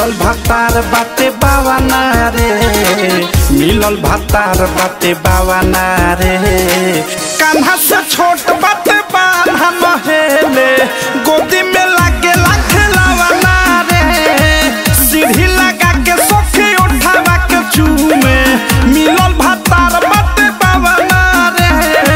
मिलल भातार बाटे बावाना रे मिलल भातार बाटे बावाना रे कान्हा से छोट बाटे बान्हा महेले गोदी में लागे लाखे लावाना रे सीढ़ी लगा के सोखी उठावा के चूमे मिलल भातार बाटे बावाना रे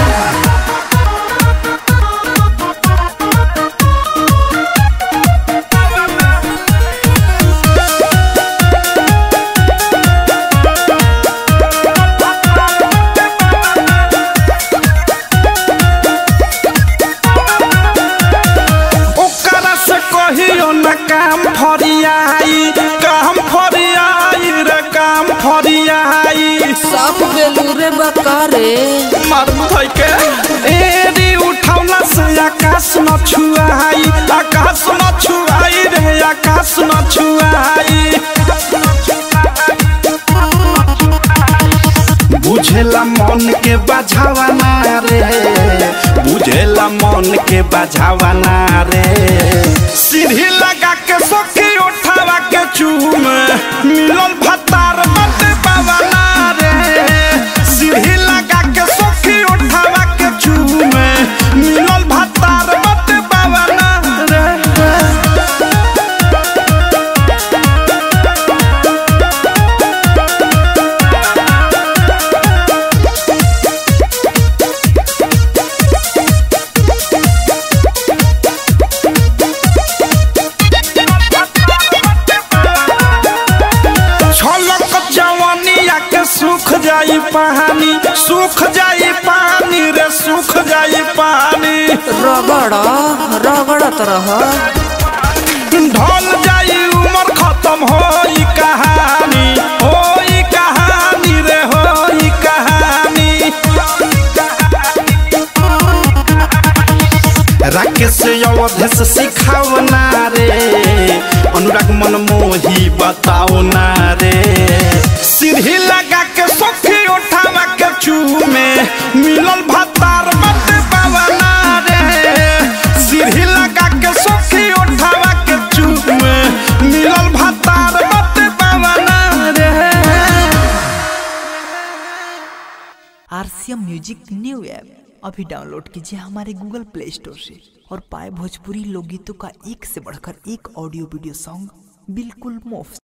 ओकरा से कहियो न काम फरियाई काम फरियाई रे काम फरियाई सब बेलूरे बकारे मर भई के एरी उठौला से आकाश न छुआई आकाश न छुआई रे आकाश न छुआई बुझेला मन के बझावाना रे बुझेला मन के बझावाना रे सीढ़ी लगा के सोखी उठावा के चूम मिलल भतार मत पावाना रे सीढ़ी लगा के सोखी उठावा के चूम मिलल भतार मत पावाना रे छलक जवानिया के सुख जाई पानी सुख जाई पानी रे सुख जाई पानी रगड़ रगड़त रह ढल जाई उमर खत्म होई कहानी होई कहानी रे होई कहानी राकेश अवधेश सिखावना रे अनुराग मन मोही बताओ ना रे सीढ़ी लगा के सोखी उठावा के चूमे मिलल भतार मत पावना रे सीढ़ी लगा के सोखी उठावा के चूमे मिलल भतार मत पावना रे आरसीएम म्यूजिक न्यू ऐप अभी डाउनलोड कीजिए हमारे गूगल प्ले स्टोर से और पाए भोजपुरी लोकगीतों का एक से बढ़कर एक ऑडियो वीडियो सॉन्ग बिल्कुल मुफ्त